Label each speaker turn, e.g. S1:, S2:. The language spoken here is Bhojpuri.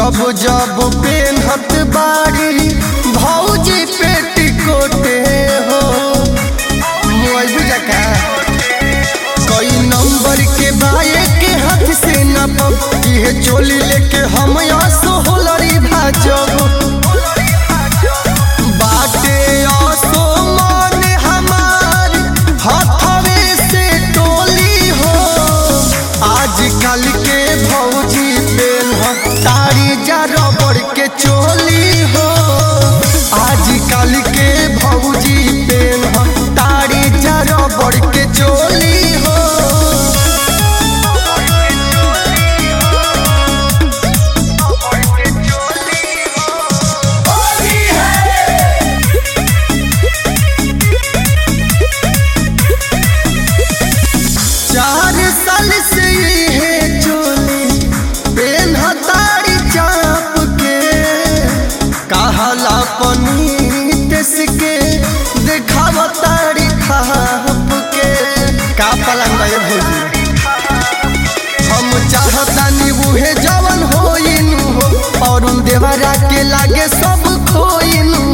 S1: जब जब पेन्हत बाड़ी भौजी पेटिकोटे हो मोबाइल बुझा का कई नंबर के बाए के हाथ से नपब इहे चोली लेके हम आसो होलरी भाजब बाटे आसो मन हमार हथवे से टोली हो आजकल के भौजी पेन तारी जा रबड़ के चोली हो आजकल के भौजी पेन तारी जा रबड़ के चोली हो चार साल से है चोली पेन हतारी चाप के कहला पनीत के देखाव तारी खाप के का पलंग ये भौजी हम चाहतानी उहे जवन होइनु हो और देवरा के लागे सब खोइनु